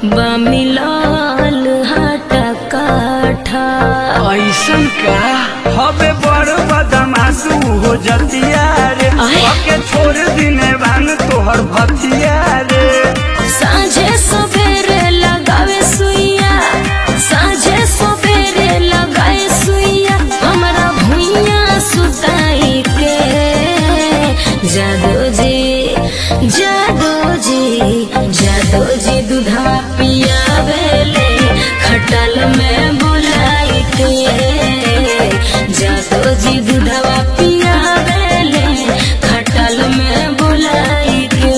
बमिलाल हाटा काठा ऐसन का हबे बड़ बदमाशू हो जतिया रे आय। ओके छोड़ दिने बान तोहर भतिया रे साँझे सवेरे लगावे सुइया साँझे सवेरे लगाए सुइया हमरा भुइया सुताई के जादो जी जादो जी जादो जी दूधा पियावेले खटल में बुलाई के जादो जी दूधवा पियावेले खटल में बुलाई के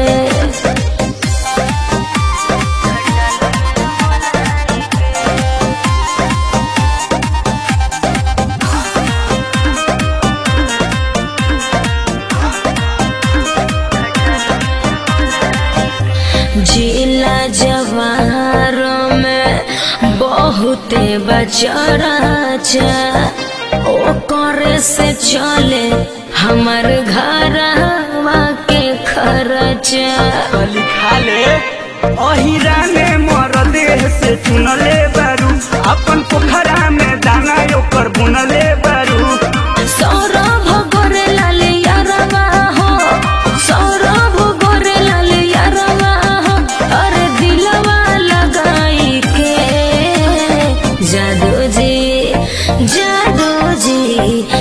जिला जवार में बहुते बचराचा ओ करे से चले हमर घरवा के खर्चा खाली खाले अहिरा ने मर देह से चुनले बारू अपन पोखरा में दाना ओकर बुनले बारू सौरभ गोरे लाल यारवा हो सौरभ गोरे लाल यारवा हो अरे दिलवा लगाई के जादू जी जादू जी